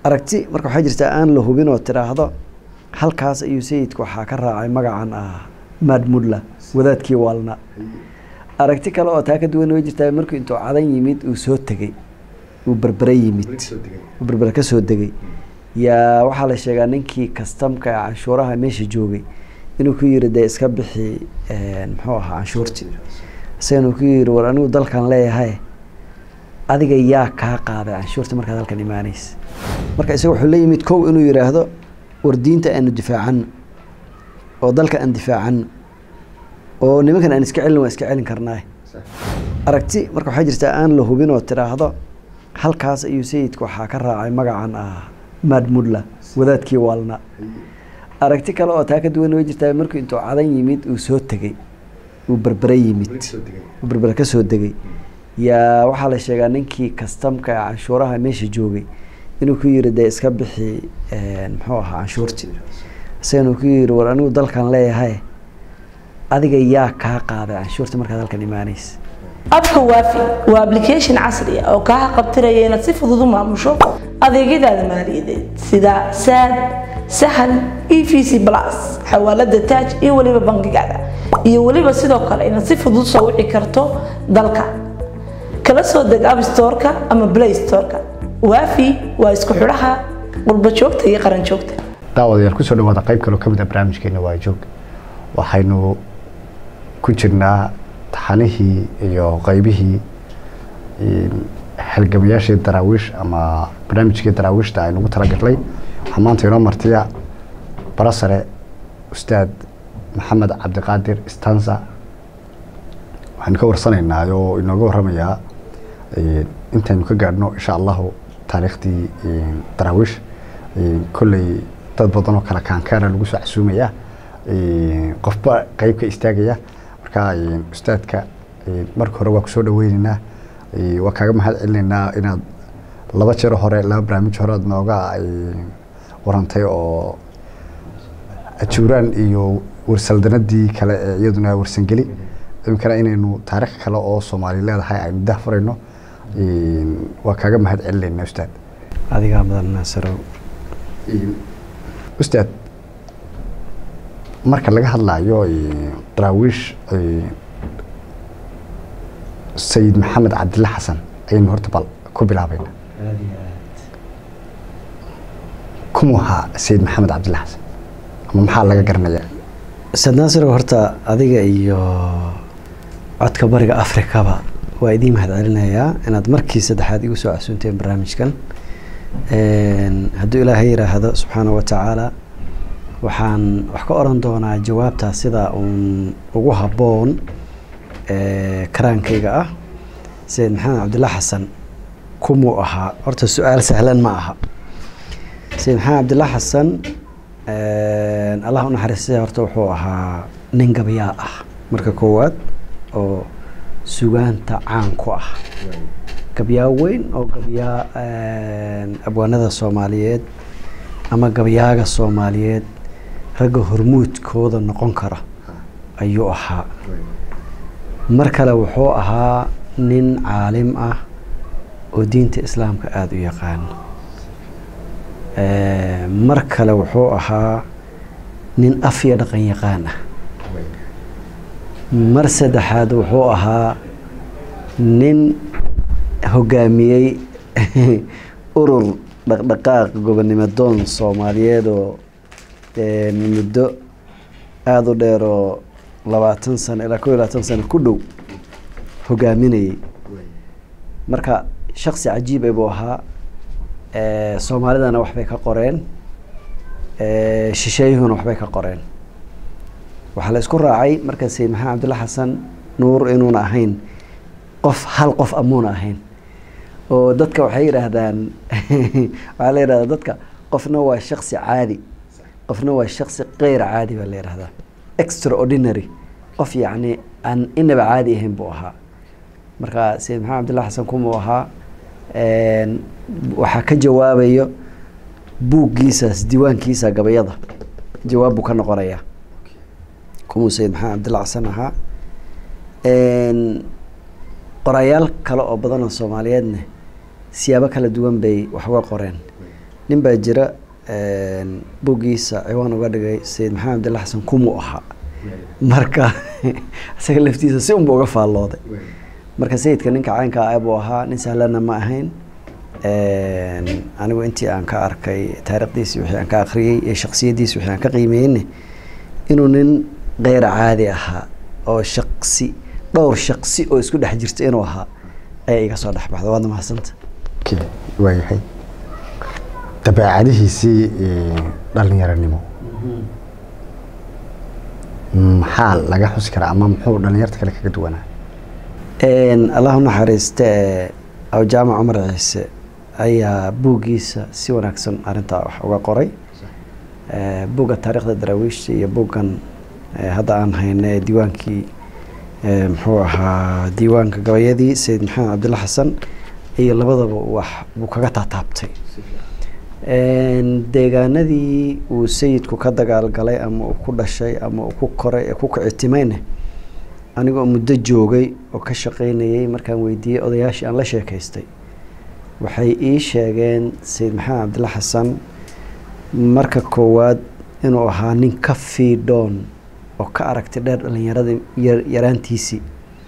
aragti marka waxaa jirtaa aan la hubin oo tidhaahdo halkaas ayuu sayidku waxaa ka raacay magacan ah maadmudla wadaadkii waalna aragti kale oo taa ka duwan way jirtaa markuu intuu cadan yimid uu soo tegey uu berbere yimid uu berbere ka soo degay yaa waxaa la sheegaa ninkii kastamka ee canshuuraha meesha joogay inuu ku yiri dee iska bixi muxuu ahaa canshuurtii isagana uu ku yiri war anigu dalkan leeyahay adiga yaa kaa qaaday canshuurta markaad halkan imaanaysa marka isaga wuxuu la yimid kow inuu yidhaahdo war diinta aanu difaacano oo dalka aan difaacano oo nimankan aan iska celin waan iska celin karnaa aragti marka waxaa jirtaa aan la hubin oo tidhaahdo halkaas ayuu sayidku waxaa ka raacay magacan ah maadmudla wadaadkii waalna aragti kale oo taa ka duwan way jirtaa markuu intuu cadan yimid uu soo tegey uu berbere yimid uu berbere ka soo degay yaa waxaa la sheegaa ninkii kastamka ee canshuuraha meesha joogay inuu ku yiri dee iska bixi muxuu ahaa canshuurtii isagana uu ku yiri war anigu dalkan leeyahay adiga yaa kaa qaaday canshuurta markaad halkan imaanaysa abka waafi waa application casri ah oo kaa qabtiraya inaad si fudud u maamusho adeegyadaada maaliyadeed sida saad sahal e v c plus xawaalada taaj iyo weliba bangigaada iyo weliba sidoo kale inaad si fudud soo wici karto dalka kala soo deg app storeka ama play storeka waafi waa isku xidhaha qurba joogta iyo qaran joogta daawadayaal kusoo dhawaada qayb kaloo ka mid a barnaamijkeena waa joog waxaynu ku jirnaa taxanihii iyo qaybihii halgamayaashii daraawiish ama barnaamijkii daraawiishta aynu ugu talagalnay waxaa maanta inoo martiya barasare ustaad maxamed cabdiqaadir stanza waxaynu ka warsanaynaa oo inooga waramayaa intaynu ka gaadhno insha allahu taariikhdii daraawiish kolley dad badan oo kale kaankaana lagu soo casuumaya qofba qeyb ka istaagaya marka ustaadka marka hore waa kusoo dhaweyneynaa waa kaaga mahad celinaynaa inaad laba jero hore laba barnaamij hore aad nooga warantay oo ajuuraan iyo warsaldanadii kale ee iyaduna warsangeli iminkana inaynu taariikh kale oo soomaali leedahay aynu dah furayno waa kaaga mahad celinaynaa ustaad adigaa mudan naasarow ustaad marka laga hadlayo daraawiish sayid maxamed cabdilla xasan ayaynu horta bal ku bilaabayna kumuu ahaa sayid maxamed cabdilla xasan ama maxaa laga garanayaa ustaad naasirow horta adiga iyo codka bariga afrikaba waa idiin mahad celinayaa inaad markii saddexaad igu soo casuunteen barnaamijkan hadduu ilaahay yidhaahdo subxaana wa tacaala waxaan wax ka oran doonaa jawaabtaa sida uun ugu habboon karaankayga ah sayid maxamed cabdilla xasan kumuu ahaa horta su-aal sahlan ma aha sayid maxamed cabdilla xasan allah u naxariistay horta wuxuu ahaa nin gabyaa ah marka koowaad oo sugaanta caan ku ah gabyaa weyn oo gabyaa abwaanada soomaaliyeed ama gabyaaga soomaaliyeed ragga hormuudkooda noqon kara ayuu ahaa mar kale wuxuu ahaa nin caalim ah oo diinta islaamka aada u yaqaano mar kale wuxuu ahaa nin af iyo dhaqan yaqaan ah mar saddexaad wuxuu ahaa nin hogaamiyey urur dhaqdhaqaaq gobonnimo doon soomaaliyeed oo muddo aada u dheer oo labaatan sano ilaa kow iyo labaatan sano ku dhow hogaaminayay marka shaksi cajiiba buu ahaa soomaalidana waxbay ka qoreen shisheeyuhuna waxbay ka qoreen waxaa la isku raacay marka sayid maxamed cabdilla xasan nuur inuuna ahayn qof hal qof amuuna ahayn oo dadka waxay yidhaahdaan waxaa la yidhahdaa dadka qofna waa shaksi caadi qofna waa shaksi keyr caadi baa la yidhahdaa extraordinary qof yacni aan inaba caadi ahayn buu ahaa marka sayid maxamed cabdilla xasan kumuu ahaa waxaa ka jawaabayo buuggiisaas diiwaankiisa gabayada jawaab buu ka noqonayaa kumuu sayid maxamed cabdilla xasan ahaa qorayaal kale oo badan oo soomaaliyeedna siyaabo kala duwan bay wax uga qoreen nin baa jira buuggiisa ciwaan uga dhigay sayid maxamed abdilla xasan kumuu ahaa marka isaga laftiisa si unba uga faallooday marka sayidka ninka caynka ah buu ahaa nin sahlana ma ahayn anigu intii aan ka arkay taariikhdiisi wixii aan ka akhriyey iyo shaksiyaddiisi wixii aan ka qiimeyne inuu nin keyr caadi ahaa oo shaksi dhowr shaksi oo isku dhex jirta inuu ahaa ayaa iga soo dhex baxda waadna mahadsanta waayahay dabeecadihiisii dhalinyaranimo maxaa laga xusi karaa ama muxuu dhalinyarta kale kaga duwanaa allah unaxariiste awjaamac cumar ciise ayaa buuggiisa si wanaagsan arintaa wax uga qoray buugga taariikhda daraawiishta iyo buuggan hadda aan hayne diiwaankii muxuu ahaa diiwaanka gabayadii sayid maxamed cabdilla xasan iyo labadaba wax buu kaga taataabtay deegaanadii uu sayidku ka dagaalgalay ama uu ku dhashay ama uu ku koray ee ku kicitimayne anigoo muddo joogay oo ka shaqaynayay markaan weydiiyey odayaashii aan la sheekaystay waxay ii sheegeen sayid maxamed cabdilla xasan marka koowaad inuu ahaa nin ka fiidhoon oo ka aragti dheer dhalinyaradii yaraantiisii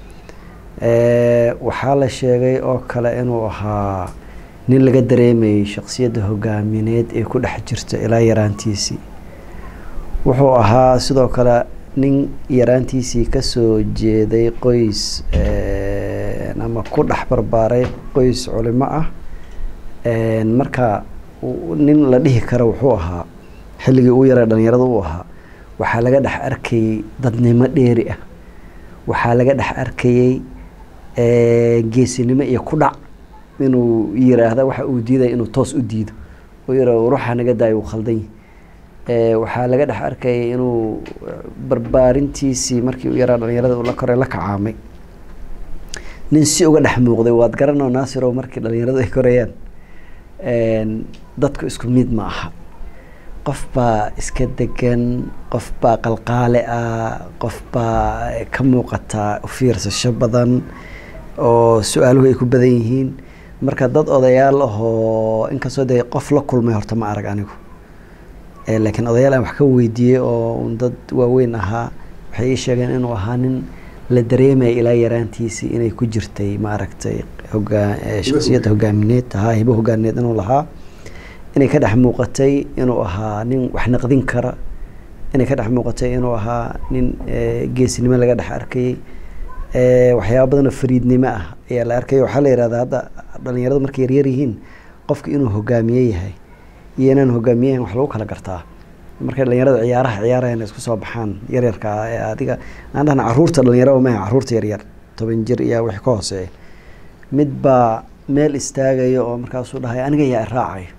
waxaa la sheegay oo kale inuu ahaa nin laga dareemayay shaksiyadda hogaamineed ee ku dhex jirta ilaa yaraantiisii wuxuu ahaa sidoo kale nin yaraantiisii kasoo jeeday qoys ama ku dhex barbaaray qoys culimo ah marka nin la dhihi karo wuxuu ahaa xilligii uu yaray dhalinyarada u ahaa waxaa laga dhex arkayey dadnimo dheeri ah waxaa laga dhex arkayey geesinimo iyo ku dhac inuu yiraahda waxa uu diidaya inuu toos u diido oo yira ruuxa naga daayo uu khaldan yahay waxaa laga dhex arkayay inuu barbaarintiisii markii u yaraa dhalinyarada uu la koray la kacaamay nin si uga dhex muuqday waad garanoo naasirow markii dhalinyaradu ay korayaan dadku isku mid ma aha qof baa iska degan qof baa qalqaale ah qof baa ka muuqataa ufiirsasho badan oo su-aaluhu ay ku badan yihiin marka dad odayaal ahoo inkastoo dee qof la kulmay horta ma arag anigu laakiin odayaal aan wax ka weydiiyey oo dad waaweyn ahaa waxay ii sheegeen inuu ahaa nin la dareemaya ilaa yaraantiisii inay ku jirtay maaragtay hogaa shaksiyadda hogaamineed ahaa hibo hogaamineed inuu lahaa inay ka dhex muuqatay inuu ahaa nin wax naqdin kara inay ka dhex muuqatay inuu ahaa nin geesinimo laga dhex arkayey waxyaaba badanoo fariidnimo ah ayaa la arkaya waxaa la yihahdaa hadda dhalinyaradu markay yaryar yihiin qofka inuu hogaamiye yahay iyo inaan hogaamiye yahin wax lagu kala gartaa markay dhalinyarada ciyaaraha ciyaarayan isku soo baxaan yaryarka ah ee adiga aan dhahna caruurta dhalinyarada maaha caruurta yaryar toban jir iyo wixii ka hooseeya mid baa meel istaagaya oo markaasuu dhahay aniga yaa iraacayo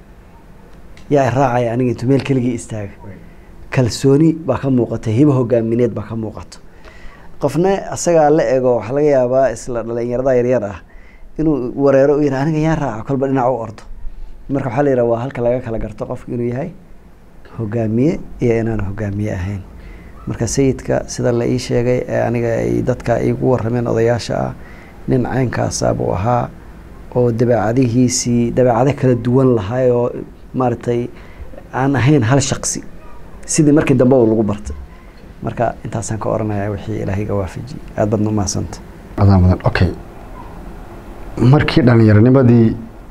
yaa iraacaya aniga intuu meel keligii istaaga kalsooni baa ka muuqata hibo hogaamineed baa ka muuqato qofna isagaa la ego waxaa laga yaabaa isla dhalinyarada yaryar ah inuu wareero u yihah aniga yaa raaca kolba dhinac u ordo marka waxaa la yidhaha waa halka laga kala garto qofka inuu yahay hogaamiye iyo inaan hogaamiye ahayn marka sayidka sida la ii sheegay ee aniga ay dadka igu warameen odayaasha ah nin caynkaasa buu ahaa oo dabeecadihiisii dabeecado kala duwan lahay oo maaragtay aan ahayn hal shaksi sidii markii dambe lagu bartay marka intaasaan ka oranaya wixii ilaahayga waafajiyey aada badna umahadsanta adaa mudan okay markii dhallinyaronimadii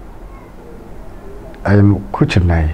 aynu ku jirnaay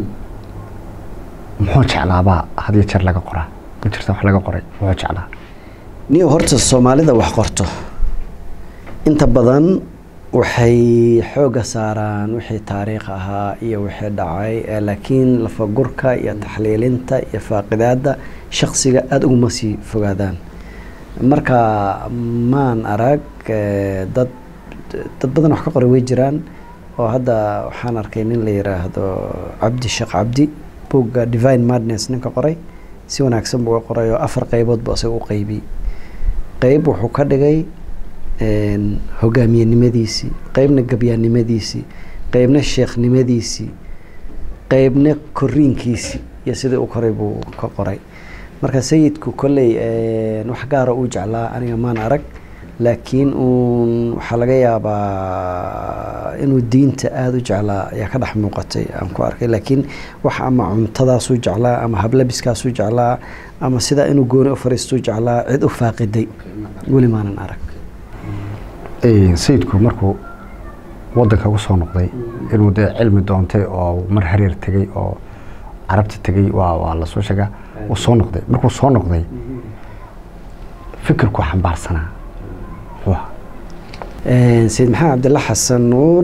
muxuu jeclaabaa hadiyo jeer laga qoraa ma jirta wax laga qoray muxuu jeclaa niyo horta soomaalida wax qorto inta badan waxay xoogga saaraan wixii taariikh ahaa iyo wixii dhacay laakiin lafagurka iyo taxliilinta iyo faaqidaadda shaksiga aada uguma sii fogaadaan marka maan arag dad dad badan wax ka qoray way jiraan oo hadda waxaan arkay nin la yiraahdo cabdi sheekh cabdi buugga divine madness ninka qoray si wanaagsan buu uga qoray oo afar qeybood bu isaga u qeybiyey qeyb wuxuu ka dhigay hogaamiyenimadiisii qeybna gabyaannimadiisii qeybna sheekhnimadiisii qeybna koriinkiisii iyo sidii u koray buu ka qoray marka sayidku kolley wax gaara uu jeclaa aniga maan arag laakiin uun waxaa laga yaabaa inuu diinta aada u jeclaa ayaa ka dhex muuqatay aan ku arkay laakiin wax ama cuntadaasuu jeclaa ama hablabiskaasuu jeclaa ama sidaa inuu gooni u fariistuu jeclaa cid u faaqiday weli maanan arag sayidku markuu wadanka ugu soo noqday inuu dee cilmi doontay oo mar hareer tegey oo carabta tegey waa waa lasoo sheegaa uu soo noqday markuu soo noqday fikirku xambaarsanaa muxuu ahaa sayid maxamed cabdilla xasan nuur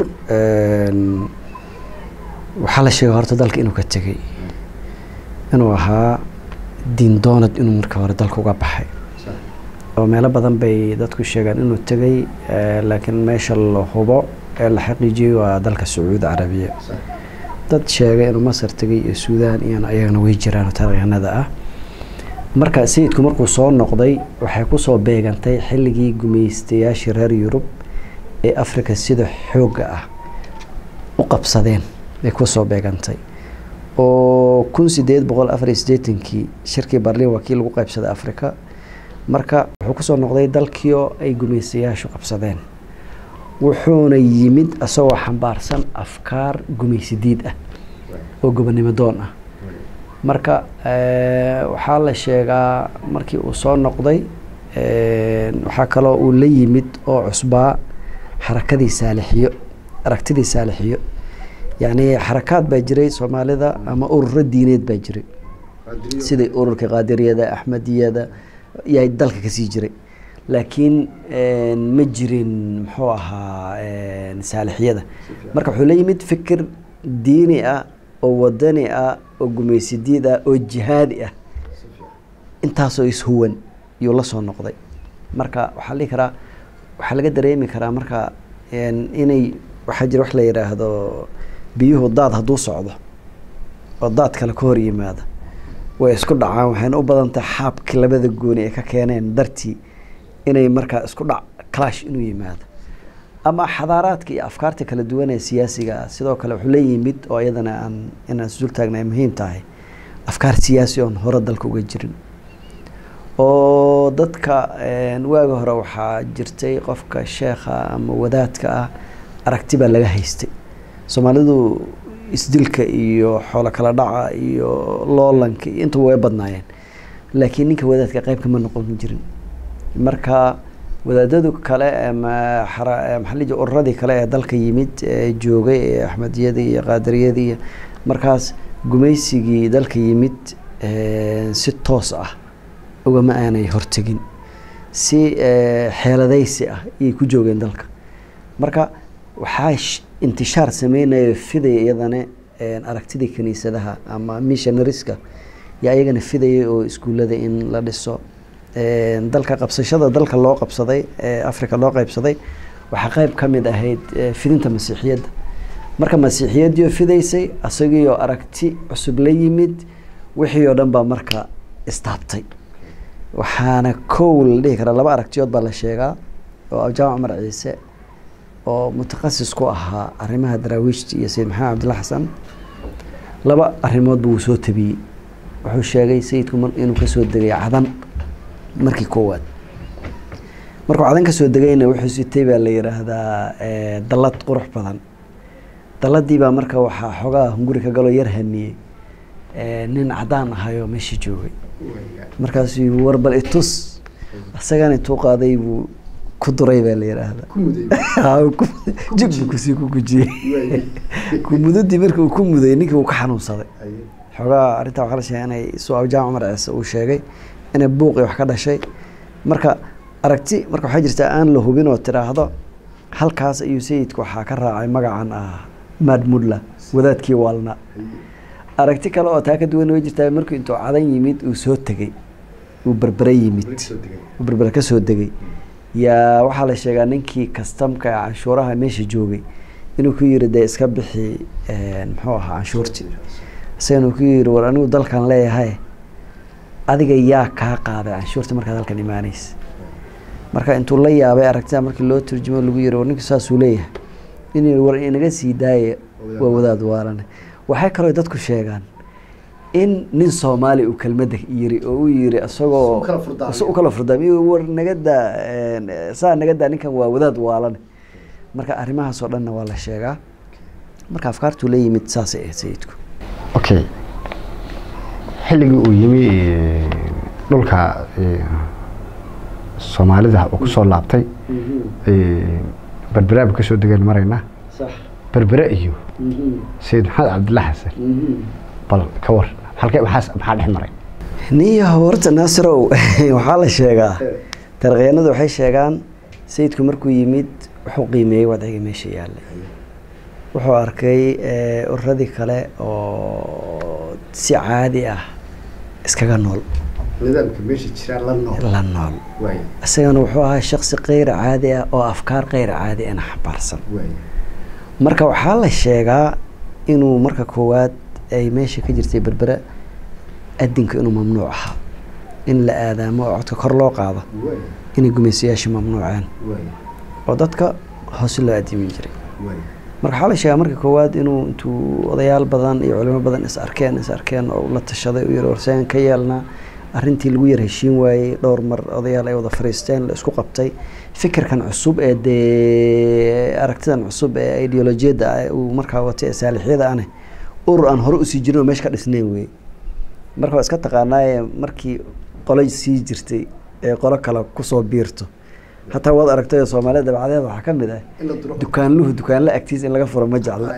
waxaa la sheegay horta dalka inuu ka tegey inuu ahaa diin doonad inuu marka hore dalka uga baxay oo meelo badan bay dadku sheegaan inuu tegey laakiin meesha la hubo ee la xaqiijiyey waa dalka sacuudi carabiya dad sheegay inuu masar tegey iyo suudaan iyana ayagana way jiraan oo taariikhanada ah marka sayidku markuu soo noqday waxay kusoo beegantay xilligii gumaystayaashii reer yurub ee africa sida xoogga ah u qabsadeen bay kusoo beegantay oo kun sideed boqol afar iyo siddeetankii shirkii barliin waa kii lagu qaybsaday africa marka wuxuu kusoo noqday dalkii oo ay gumaystayaashu qabsadeen wuxuuna yimid isagoo xambaarsan afkaar gumaysidiid ah oo gobonimo doon ah marka waxaa la sheegaa markii uu soo noqday waxaa kaloo uu la yimid oo cusbaa xarakadii saalixiyo aragtidii saalixiyo yacni xarakaad baa jiray soomaalida ama ururo diineed baa jiray sidai ururka qaadiriyada axmediyada yaa dalka kasii jiray laakiin ma jirin muxuu ahaa saalixiyada marka wuxuu la yimid fikir diini ah oo wadani ah oo gumaysidiid ah oo jihaadi ah intaasoo ishuwan yuu la soo noqday marka waxaa la dhihi karaa waxaa laga dareemi karaa marka inay waxaa jira wax la yidhaahdo biyuhu daad hadduu socdo oo daad kale ka hor yimaada way isku dhacaan waxayna u badan tahay xaabkii labada gooni ay ka keeneen dartii inay markaa isku dhac clash inuu yimaado ama xadaaraadka iyo afkaarta kala duwan ee siyaasiga ah sidoo kale wuxuu la yimid oo iyadana aan inaan isdul taagna ay muhiim tahay afkaar siyaasi oon hore dalka uga jirin oo dadka waaga hore waxaa jirtay qofka sheekha ama wadaadka ah aragti baa laga haystay soomaalidu isdilka iyo xoolo kala dhaca iyo loolanka iyo intuba way badnaayeen laakiin ninka wadaadka qayb kama noqon jirin marka wadaadadu kale maxaliji ururadii kale ee dalka yimid ee joogay ee axmediyadii iyo qaadiriyadii iyo markaas gumaysigii dalka yimid si toos ah ugama aanay hortegin si xeeladaysi ah ayay ku joogeen dalka marka waxaa intishaar sameynaya fidaya iyadana aragtidii kiniisadaha ama missionariska yaa iyagana fidayay oo iskuullada in la dhiso dalka qabsashada dalka loo qabsaday ee africa loo qaybsaday waxaa qayb ka mid ahayd fidinta masiixiyadda marka masiixiyaddiioo fidaysay isagiioo aragti cusub la yimid wixii oo dhan baa marka istaabtay waxaana kow la dhihi karaa laba aragtiyood baa la sheegaa oo jaamac cumar ciise oo mutakasis ku ahaa arrimaha daraawiishta iyo sayid maxamed cabdilla xasan laba arrimoodba wuu soo tabiyey wuxuu sheegay sayidku inuu kasoo degay cadan markii koowaad markuu cadan kasoo degayna wuxuu sitay baa la yidhaahdaa dallad qurux badan dalladii baa marka waxaa xoogaa hunguri ka galoo yar hamiyey nin cadaan ahayoo meeshii joogay markaasuu war bal itus isagana intuu qaaday buu ku duray baa la yidhaahdaa jig buu kusii ku gujiyey kumudadii markii uu ku muday ninkii uu ka xanuunsaday xoogaa arrintaa waxaa la sheegay inay su-aal jaamac cumar ciise uu sheegay inay buuqi wax ka dhashay marka aragti marka waxaa jirtaa aan la hubin oo tiraahdo halkaas ayuu sayidku waxaa ka raacay magacan ah maadmudla wadaadkii waalna aragti kale oo taa ka duwan way jirtaa markuu intuu cadan yimid uu soo tegey uu berbere yimid uu berbere ka soo degay yaa waxaa la sheegaa ninkii kastamka ee canshuuraha meesha joogay inuu ku yiri dee iska bixi muxuu ahaa canshuurtii isagana uu ku yiri war anigu dalkan leeyahay adiga yaa kaa qaaday canshuurta markaad halkan imaanaysa marka intuu la yaabay aragtida markii loo turjumo lagu yiri war ninku saasuu leeyahay in war inaga sii daaya waa wadaad waalane waxay kaloo dadku sheegaan in nin soomaali uu kelmadda yiri oo uu yiri isagoo u kala furdaamiyo. isagoo u kala furdaamiyo war nagadaa saa nagadaa ninkan waa wadaad waalan marka arrimahaasoo dhanna waa la sheegaa marka afkaartuu la yimid saasay ahayd sayidku okay xilligii uu yimi eh, dhulka eh, soomaalida uu kusoo laabtay eh, berberaaba kasoo degan maraynaa sax berbere iyo sayid maxamed cabdilla xasan bal ka war halkee maxaas maxaa dhex maray niyo horta naasirow waxaa la sheegaa taarikhyahanadu waxay sheegaan sayidku markuu yimid wuxuu qiimeeyey wadciga meesha yaallay wuxuu arkay eh, ururadii kale oo si caadi ah iskaga nool nidaamka meesha jira la nool la nool waay isagana wuxuu ahaa shaksi keyr caadi ah oo afkaar keyr caadi ana xambaarsan waay marka waxaa la sheegaa inuu marka koowaad ay meesha ka jirtay berbera adinka inuu mamnuuc ahaa in la aadaamo oo codka kor loo qaado waay inay gumaysayaasha mamnuuceen waay oo dadka hoose loo adimin jiray waay marka waxaa la sheegaa marka koowaad inuu intuu odayaal badan iyo culimo badan is arkeen is arkeen oo la tashaday u yiri warseen ka yeelnaa arrintii lagu yar heshiin waayey dhowr mar odayaal ay wada fariisteen la isku qabtay fikirkan cusub ee dee aragtidan cusub ee ideolojiyadda ah uu markaa watay ee saalixyada ane urur aan hore usii jirin oo meesha ka dhisnayn wey marka waa iska taqaanaaye markii qolo sii jirtay ee qolo kale kusoo biirto hataa waad aragtay oo soomaalida dabcadeeda waxaa ka mid ah in la duro dukaanluhu dukaanla agtiisa in laga furo ma jecla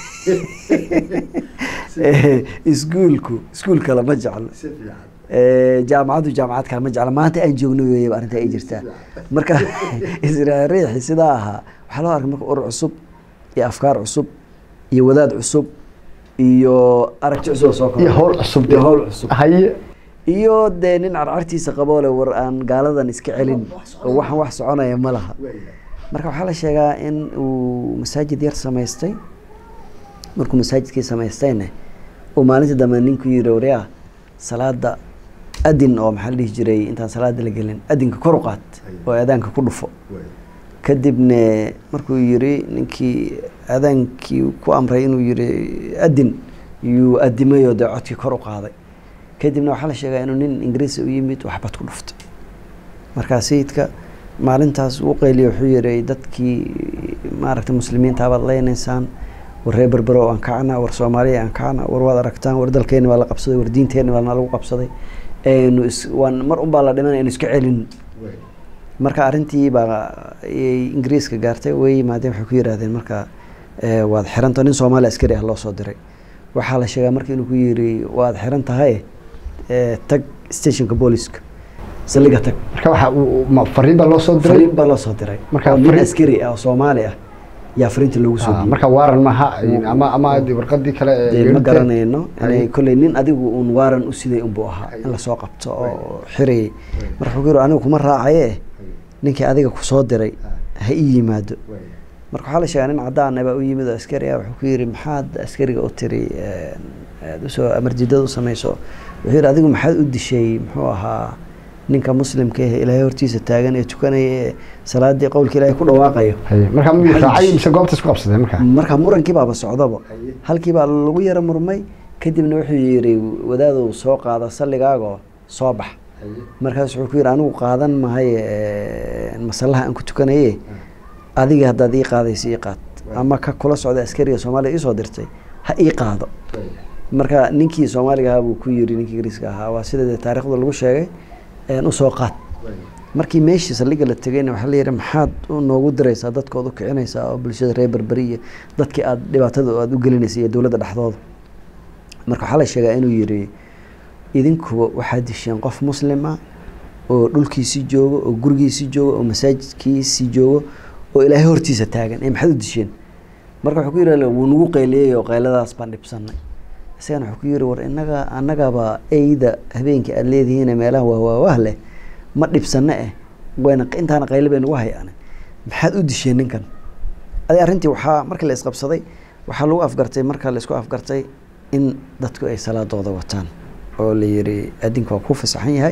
Eh, iskuulku iskuul kale ma jeclo si fiican Eh, jaamacaddu jaamacad kale ma jecla maanta aan joogno weeyaba arrinta ay jirtaa marka israariixi sidaa ahaa waxaa loo arkay marka urur cusub iyo afkaar cusub iyo wadaad cusub iyo aragti cusub oo soo iyo hawl cusub iyo hawl cusub haye iyo dee nin carcartiisa qaboo le war aan gaaladan iska celin oo waxaan wax soconaya ma laha marka waxaa la sheegaa in uu masaajid yar samaystay markuu masaajidkii samaystayna uu maalinta dambe ninku yiri waryaa salaada adin oo maxaa la dhihi jiray intaan salaada la gelin adinka kor u qaad oo aadaanka ku dhufo kadibna markuu yiri ninkii aadaankii ku amray inuu yiri adin yuu adimayoo dee codkii kor u qaaday kadibna waxaa la sheegaa inuu nin ingiriisi u yimid waxbad ku dhuftay markaa sayidka maalintaas uu qeyliya wuxuu yihi dadkii maaragtay muslimiinta baad leynaysaan war reer berbero aan kacna war soomaaliya aan kacna war waad aragtaan war dalkeeni waa la qabsaday war diinteeni waa lagu qabsaday aynu is waan mar un baa la dhimanaya aynu iska celin marka arrintii baa ayay ingiriiska gaartay way yimaadeen waxay ku yidhaahdeen marka eh, waad xiranta nin soomaali askari ah loo soo diray waxaa la sheegaa marka inuu ku yiri waad xiran tahay eh, tag stationka booliska saldhiga tag marka waxa uu- ma fariin baa loo soo diray fariin baa loo soo diray Marka oo nin fariin- askari ah oo soomaali ah yaa fariinta loogu soo Ah, dhiibay marka waaran maaha ama ama warqadii kale ee dee ma geerida- garanayno inay Haye. kolley nin adigu uun waaran u siday unbuu ahaa in lasoo qabto oo xirayay marka wuxuu ku yiri anigu kuma raacaye ninkii adiga kusoo diray ha ii yimaado marka waxaa la sheegaa nin cadaan ah baa u yimid oo askari ah wuxuu ku yiri maxaad askariga u tiri aad usoo amarjidada u samayso wuxuu yidhi adigu maxaad u dishay muxuu ahaa ninka muslimka ah ilaahay hortiisa taagan ee tukanaya ee salaadii qowlka ilaahay ku dhawaaqayo Haye. marka miyuu Maxay raacay dish- mise goobta isku qabsadeen marka marka murankii baaba socdaba halkii baa lagu yara murmay kadibna wuxuu yidhi wadaadow soo qaada salligaagoo soo bax markaas wuxuu ku yidhi anigu qaadan mahay eh, masallaha aan ku tukanaye adiga haddaad ii qaadaysa ii qaad ama ka kula socda askariga soomaaliya ii soo dirtay ha ii qaado marka ninkii soomaaliga ahaa buu ku yiri ninkii ingiriiska ahaa waa sida dee taariikhda lagu sheegay een, u soo qaad markii meeshii saldhigga la tegayna waxaa la yidhi maxaad u noogu diraysaa dadkood u kicinaysaa oo bulshada reer berberi iyo dadkii aad dhibaatada aad u gelinaysa iyo dowladda dhexdooda marka waxaa la sheegaa inuu yidhi idinkuba waxaad disheen qof muslim ah oo dhulkiisii joogo oo gurigiisii joogo oo masaajidkiisii joogo oo ilaahay hortiisa taagan ee maxaad u disheen marka wuxuu ku yidhi wuu nagu qayliyey oo qayladaas baan dhibsanay isagana wuxuu ku yidhi war inaga annagaba eyda habeenkii aad leedihiin meelaha waawaawaah leh ma dhibsanno eh wayna intaana qaylo bay nagu hayaan maxaad u disheen ninkan adi arrintii waxaa markii la isqabsaday waxaa lagu afgartay marka la isku afgartay in dadku ay salaadooda wataan oo la yiri adinka waa ku fasaxan yahay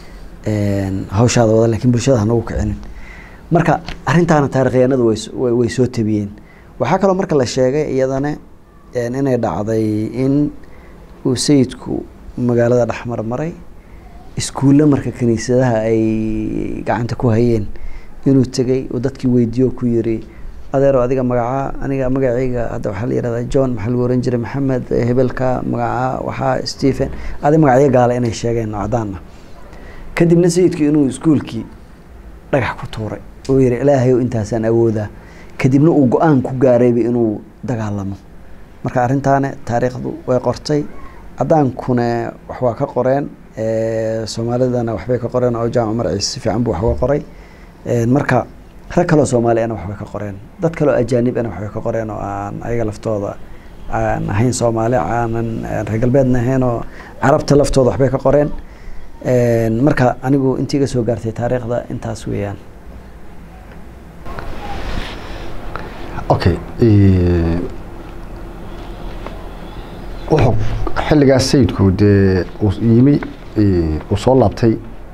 een, hawshaada wada laakiin bulshada hanagu kicinin marka arrintaana taarikhyahanadu way s- way way soo tabiyeen waxaa kaloo marka la sheegay iyadana een, inay dhacday in uu sayidku magaalada dhexmar maray iskuulle marka kiniisadaha ay gacanta ku hayeen inuu tegey oo dadkii weydiiyo ku yiri adeero adiga magacaa aniga magacayga hadda waxaa la yihahdaa john maxaa lagu oran jiray maxamed hebelka magacaa waxaa stephen adi magacyo gaala inay sheegeen oo cadaan ah kadibna sayidku inuu iskuulkii dhagax ku tuuray oo yihi ilaahayow intaasaan awoodaa kadibna uu go-aan ku gaarayba inuu dagaalamo marka arrintaane taariikhdu way qortay cadaankune wax waa ka qoreen soomaalidana waxbay ka qoreen oo jaamac umar ciise si fiican buu wax uga qoray marka rag kaloo soomaaliana waxbay ka qoreen dad kaloo ajaanibana waxbay ka qoreen oo aan ayaga laftooda aan ahayn soomaali aanan reer galbeedna ahayn oo carabta laftooda waxbay ka qoreen marka anigu intii iga soo gaartay taariikhda intaas weeyaan okay wuxuu xilligaas sayidku dee uu yimi uu soo laabtay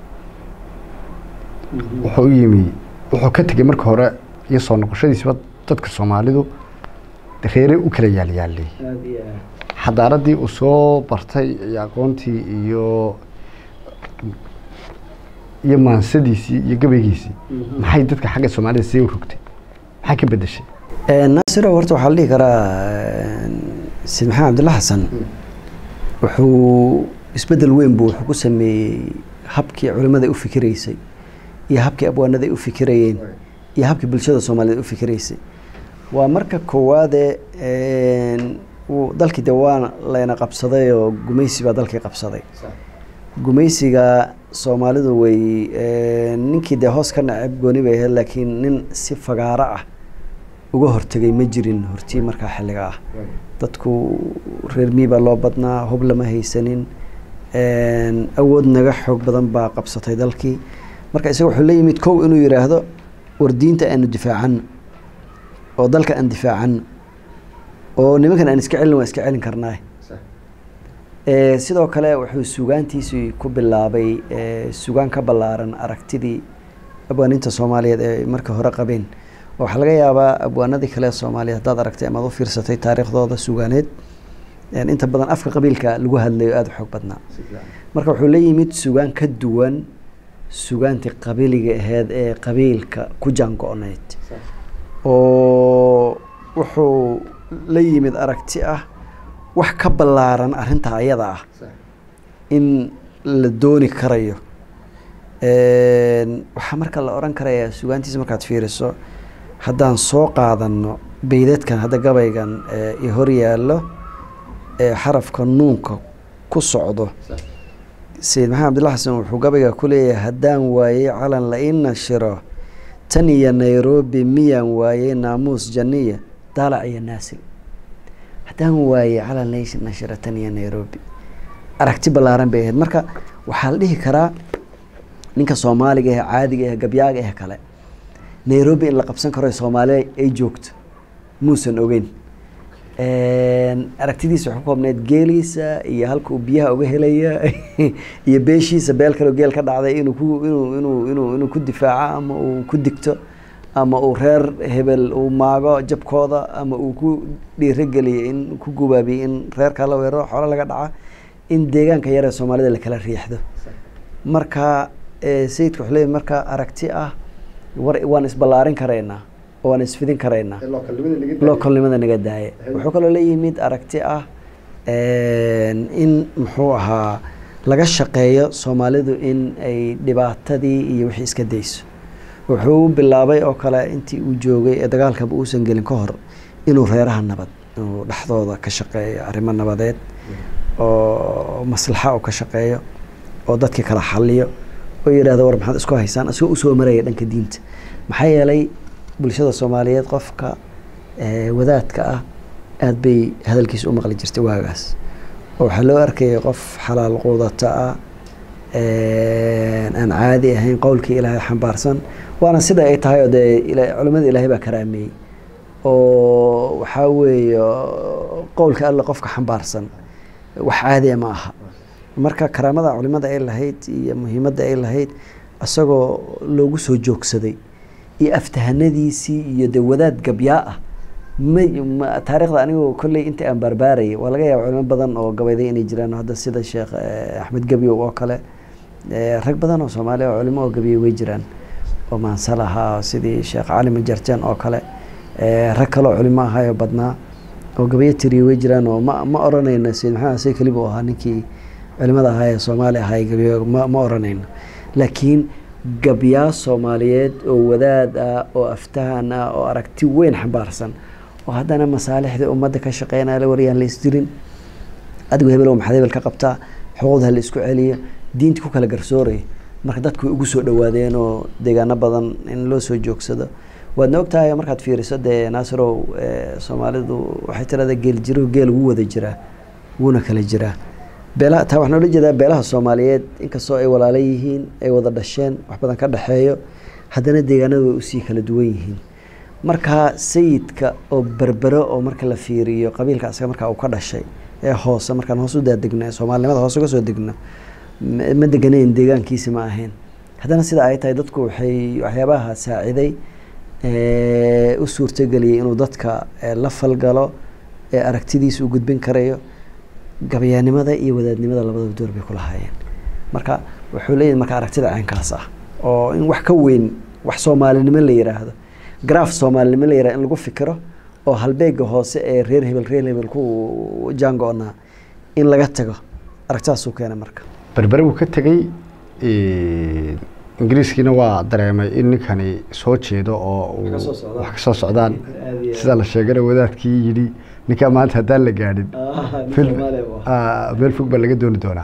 wuxuu u yimi wuxuu ka tegey marka hore iyo soo noqoshadiisiba dadka soomaalidu reere u kala yaalyaalay xadaaradii uu soo bartay iyo aqoontii iyo iyo maansadiisii iyo gabaygiisii maxay dadka xagga soomaalida see u rogtay maxay ka bedeshay naasiro horta waxaa la dhihi karaa sayid maxamed cabdilla xasan wuxuu isbedel weyn buu wuxuu ku sameeyey habkii culimmada u fikiraysay iyo habkii abwaanada ay u fikirayeen iyo habkii bulshada soomaaliyeed u fikiraysay waa marka koowaade dalkii de waa layna qabsaday oo gumaysi baa dalkii qabsaday gumaysiga soomaalidu way ninkii dee hoos ka naceb gooni bay ahayd laakiin nin si fagaaro ah uga hortegay ma jirin hortii markaa xilliga ah dadku reer mii baa loo badnaa hub lama haysanin awood naga xoog badan baa qabsatay dalkii marka isaga wuxuu la yimid kow inuu yidhaahdo war diinta aanu difaacano oo dalka aan difaacano oo nimankan aan iska celin waan iska celin karnaa sidoo kale wuxuu sugaantiisii ku bilaabay sugaan ka ballaaran aragtidii abwaaninta soomaaliyeed ee marka hore qabeen waxaa laga yaabaa abwaanadii kale soomaaliya haddaad aragtay amaad u fiirsatay taariikhdooda sugaaneed inta badan afka qabiilka lagu hadlayo aada u xoog badnaa marka wuxuu la yimid sugaan ka duwan sugaantii qabiliga aheyd ee qabiilka ku jaango-nayd oo wuxuu la yimid aragti ah wax ka ballaaran arrintaa ayada ah in la dooni karayo waxaa marka la odhan karayaa sugaantiisa markaad fiiriso haddaan soo qaadano beydadkan hadda gabaygan i hor yaallo ee xarafka nuunka ku socdo sayid maxamed abdilla xasan wuxuu gabayga ku leeyahay haddaan waayey calan la ii nashiro tan iyo nairobi miyaan waayey naamuus janiya daalac iyo naasil haddaan waayey calan la ii nashiro tan iyo nairobi aragti ballaaran bay ahayd marka waxaa la dhihi karaa ninka soomaaliga ah caadiga ah gabyaaga ah kale nairobi in la qabsan karo soomaaliya ay joogto muusan ogeyn aragtidiisa waxu koobneyd geeliisa iyo halka uu biyaha uga helaya iyo beeshiisa beel kaleo geel ka dhacday inuu ku inuu inuu inuu inuu ku difaaco ama uu ku digto ama uu reer hebel uu maago jabkooda ama uu ku dhiirogeliyo in ku gubaabiyo in reerkaa la weeraro xoolo laga dhaca in deegaanka yaree soomaalida lakala riixdo marka sayidka wuxuu leeyahy marka aragti ah war waan isballaarin karaynaa oo waan isfidin karaynaa localnimada naga daaya wuxuu kaloo la yimid aragti ah in muxuu ahaa laga shaqeeyo soomaalidu in ay dhibaatadii iyo wixii iska dayso wuxuu bilaabay oo kale intii uu joogay ee dagaalkaba uusan gelin ka hor inuu reeraha nabad inuu dhexdooda ka shaqeeyo arrimo nabadeed oo maslaxa uu ka shaqeeyo oo dadkii kala xaliyo oo yidhahdo war maxaad isku haysaan asigoo usoo maraya dhanka diinta maxaa yeelay bulshada soomaaliyeed qofka wadaadka ah aada bay hadalkiisa u maqli jirtay waagaas oo waxaa loo arkayay qof xalaal quudata ah aan caadi ahayn qowlkii ilaahay xambaarsan waana sida ay tahay oo dee culimada ilaahay baa karaameeyey oo waxaa weeye qowlka alle qofka xambaarsan wax caadiya ma aha marka karaamada culimada ay lahayd iyo muhiimadda ay lahayd isagoo loogu soo joogsaday iyo aftahanadiisii iyo de wadaad gabyaa ah ma ma- taariikhda anigu kolley inta aan baarbaarayay waa laga yaaba culimo badan oo gabayday inay jiraan hadda sida sheekh eh, axmed gebyow oo kale eh, rag badan oo soomaaliya oo culimo oo gabiyey way jiraan oo maansal ahaa sidii sheekh cali majarjan oo kale eh, rag kale oo culimo ahaayo badnaa oo gabayo tiriye way jiraan oo ma ma oranayno sayid maxamed xuseen keliba oo ahaa ninkii culimada ahaa ee soomaali ahaa ee gabayo ma ma oranayno laakiin gabyaa soomaaliyeed oo wadaad ah oo aftahan ah oo aragti weyn xambaarsan oo haddana masaalixda ummadda ka shaqeynaya la waryaan la isdirin adigu hebel oo maxaad hebel ka qabtaa xuquuqda ha la isku celiyo diinta ku kala garsooraya marka dadku way ugu soo dhawaadeen oo deegaano badan in loo soo joogsado waadna ogtahay markaad fiiriso dee naasirow eh, soomaalidu waxay tirahdaa geel jiruhu geel wuu wada jiraa wuuna kala jiraa beelaha taa waxaan oola jeedaa beelaha soomaaliyeed inkastoo ay walaalo yihiin ay wada dhasheen wax badan ka dhexeeyo haddana deegaanadu way usii kala duwan yihiin marka sayidka oo berbero oo marka la fiiriyo qabiilka asaga markaa uu ka dhashay ee hoose markaan hoos u daadegno ee soomaalinimada hoose uga soo degno ma ma deganayn deegaankiisi ma ahayn haddana sida ay tahay dadku waxay waxyaabaha saaciday ee, u suurtageliyay inuu dadka ee, la falgalo ee aragtidiisa u gudbin karayo gabayaanimada iyo wadaadnimada labadaba door bay ku lahaayeen marka wuxuu leeyahay marka aragtida caynkaas ah oo in wax ka weyn wax soomaalinimo la yiraahdo garaaf soomaalinimo la yirahdo in lagu fikiro oo halbeega hoose ee reer hebel reer hebel ku jaango-naa in laga tago aragtidaasuu keenay marka berbere buu ka tegey ingiriiskiina waa dareemay in ninkani soo jeedo oo uu Wax ka soo socdaan. wax ka soo socdaan Aad iyo aad. sida la sheegana wadaadkii yidhi ninkaa maanta haddaan la gaadhin nin film- Soomaali buu ah, meel fog baa laga dooni doonaa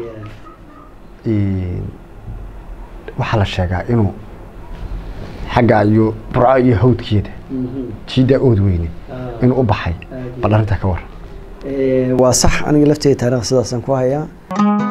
waxaa la sheegaa inuu xagga iyo burco iyo hawdkeeda jiiddaa ood weyne inuu u baxay bal arrintaa ka waran waa sax aniga lafteeda taariikh sidaasaan ku hayaa